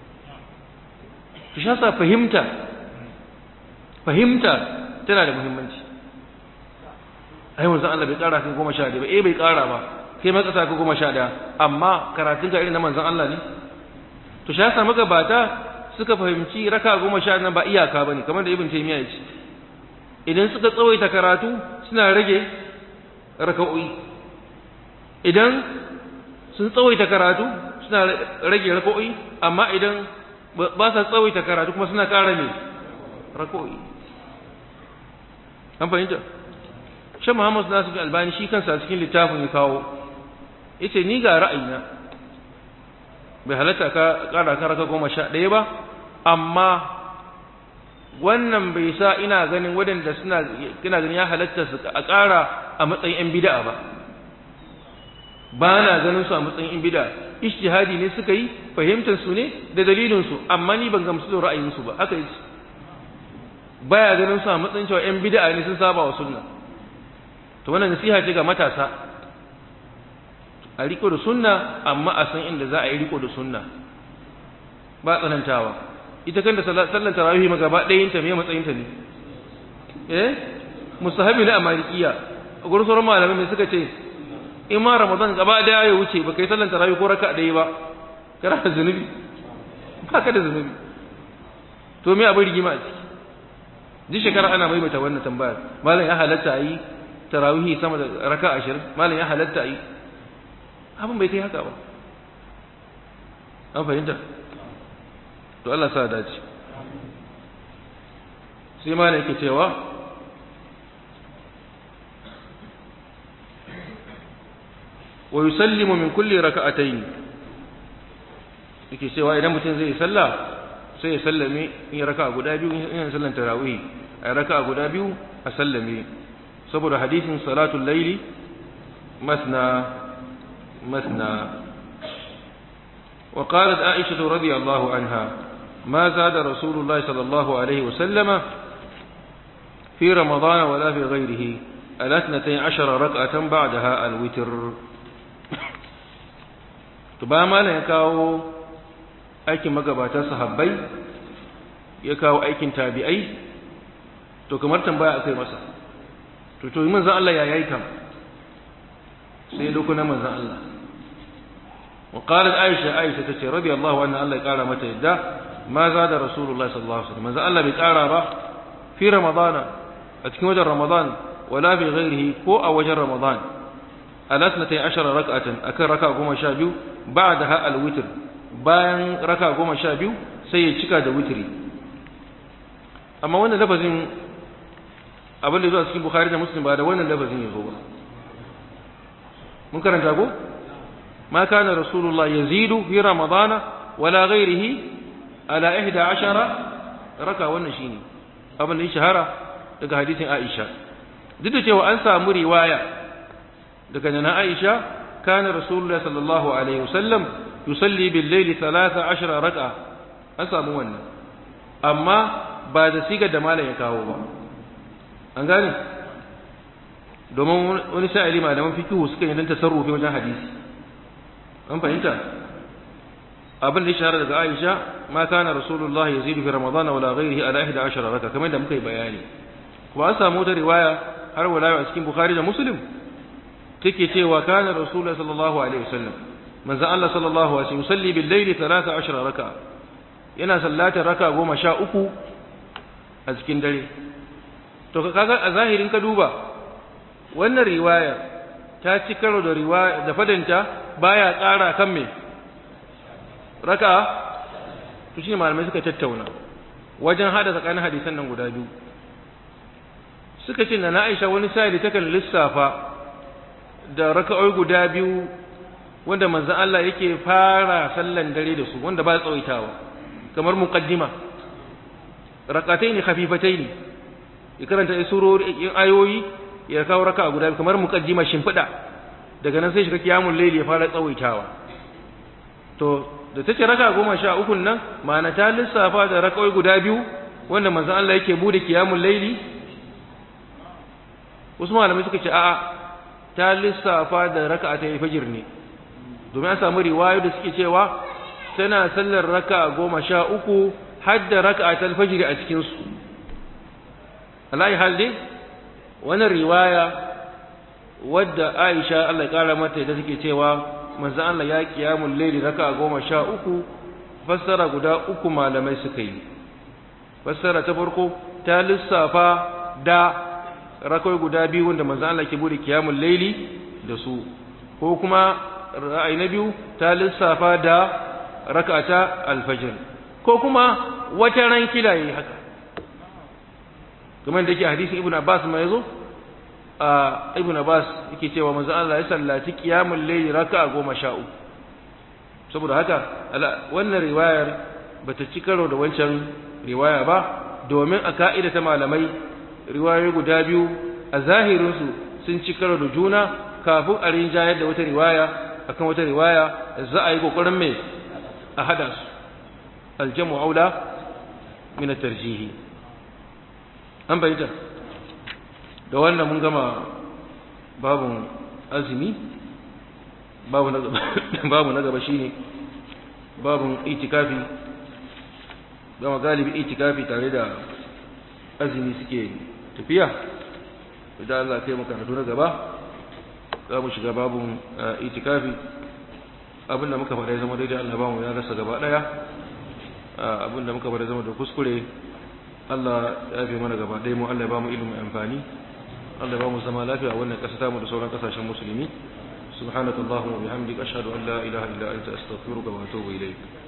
ki shasa fahimta fahimta tana da muhimmanci ai wanzu Allah bai kara kan goma sha ɗaya ba eh bai kara ba kai ma kasa ka goma sha ɗaya amma karatun ka irin na manzon Allah ne to shi yasa magabata suka fahimci raka goma sha nan ba iyaka ba ne kamar da ibn taymiya ya ce idan suka tsawaita karatu suna rage raka'o'i idan sun tsawaita karatu suna rage raka'o'i amma idan ba sa tsawaita karatu kuma suna ƙara ne raka'o'i an fahimta shan muhammad nasu albani shi kansa cikin littafin ya kawo ya ce ni ga ra'ayina bai halatta ka ƙara kan raka goma sha ɗaya ba amma wannan bai sa ina ganin waɗanda suna kina ganin ya halatta su a ƙara a matsayin 'yan bida'a ba ba na ganin su a matsayin 'yan bida'a ishtihadi ne suka yi fahimtar su ne da dalilin su amma ni ban gamsu da ra'ayin su ba haka yi baya ganin su a matsayin cewa 'yan bida'a ne sun saba wa sunna to wannan nasiha ce ga matasa a riko da sunna amma a san inda za a yi riko da sunna ba tsanantawa ita kanta sallan tarawih ma gaba ɗayan ta me matsayin ta ne eh mustahabi ne a malikiya a gurin sauran malamai mai suka ce in ma ramadan gaba daya ya wuce ba kai sallan tarawih ko raka ɗaya ba kana da zunubi ba ka da zunubi to me abin rigima a ciki duk shekara ana maimaita wannan tambayar malam ya halatta a yi tarawih sama da raka ashirin malam ya halatta a yi abin bai kai haka ba an fahimta to Allah sa dace sai ma yake cewa wa yusallimu min kulli raka'atayn yake cewa idan mutum zai sallah sai ya sallame in ya raka guda biyu in ya sallan tarawih a raka guda biyu a sallame saboda hadisin salatul laili masna masna وقالت عائشة رضي الله عنها ما زاد رسول الله صلى الله عليه وسلم في رمضان ولا في غيره الاثنتي عشر ركعة بعدها الوتر تباما يكاو aikin magabata sahabbai ya kawo aikin tabi'ai to kamar tambaya akai masa to to manzon Allah ya yayi kam sai lokuna manzon Allah وقالت عائشة عائشة تتي رضي الله عنها الله يقال متى يدى ما زاد رسول الله صلى الله عليه وسلم ما زال الله بيقال في رمضان أتكين وجه رمضان ولا في غيره كو أو وجه رمضان الاثنتي عشر ركعة أكن ركعة قوم شابيو بعدها الوتر bayan raka goma sha biyu sai ya cika da witiri amma wannan lafazin abin da zuwa cikin bukhari da muslim ba da wannan lafazin ya zo ba mun karanta ko ما كان رسول الله يزيد في رمضان ولا غيره على إحدى عشر ركع والنشيني abin da ya shahara daga hadisin Aisha duk da cewa an samu riwaya daga nana Aisha kana Rasulullah sallallahu alaihi wasallam yusalli bil layli 13 raka'a an samu wannan amma ba da siga da malam ya kawo ba an gane domin wani sa'ili malaman fikihu suka yi dan tasarrufi wajen hadisi an fahimta abin da ya shahara daga Aisha ma kana Rasulullah yazidu fi Ramadan wala ghayrihi ala 11 raka kamar da muka yi bayani kuma an samu wata riwaya har wala a cikin Bukhari da Muslim take cewa kana Rasulullah sallallahu alaihi wasallam manzo Allah sallallahu alaihi wasallam yusalli bil layli 13 raka yana sallatar raka 13 a cikin dare to kaga a zahirin ka duba wannan riwaya ta ci karo da riwaya da fadanta baya ƙara kan me raka to shine malamai suka tattauna wajen hada tsakanin hadisan nan guda biyu suka ce na Aisha wani sai ta kan lissafa da raka'oi guda biyu wanda manzon Allah yake fara sallan dare da su wanda ba tsawaitawa kamar muqaddima rakataini khafifataini ya karanta surori ayoyi ya kawo raka'a guda biyu kamar muqaddima shimfida daga nan sai shiga kiyamul layli ya fara tsawaitawa to da take raka goma sha uku nan ma'ana ta lissafa da raka'oi guda biyu wanda manzon Allah yake bude kiyamul layli wasu malamai suka ce a'a ta lissafa da raka'a ta fajr ne domin an samu riwayo da suke cewa tana sallar raka'a goma sha uku har da raka'a ta fajr a cikin su alai hal dai wannan riwaya wadda Aisha Allah ya kara mata da take cewa manzo Allah ya kiyamul layli raka goma sha uku fassara guda uku malamai suka yi fassara ta farko ta lissafa da rakai guda biyu wanda manzo Allah ke bude kiyamul layli da su ko kuma ra'ayi na biyu ta lissafa da rak'ata alfajr ko kuma wata ran kila yayi haka kamar da yake hadisin ibnu abbas ma yazo a ibn abbas yake cewa manzo Allah ya sallaci qiyamul layl raka'a goma sha uku saboda haka wannan riwayar bata ci karo da wancan riwaya ba domin a ka'ida ta malamai riwayoyi guda biyu a zahirin su sun ci karo da juna kafin a rinjayar da wata riwaya akan wata riwaya za a yi kokarin mai a hada su aljamu aula min at-tarjihi an bayyana da wannan mun gama babun azumi babu na gaba babu na gaba shine babun itikafi gama galibi itikafi tare da azumi suke tafiya idan Allah kai maka na gaba za mu shiga babun itikafi abinda muka faɗa zama daidai Allah ba mu ya rasa gaba ɗaya abinda muka faɗa zama da kuskure Allah ya fi mana gaba ɗaya mu Allah ya ba mu ilimin amfani Allah ba mu zama lafiya wannan ƙasa ta mu da sauran ƙasashen musulmi subhanakallahumma wa bihamdika ashhadu an la ilaha illa anta astaghfiruka wa atubu ilayk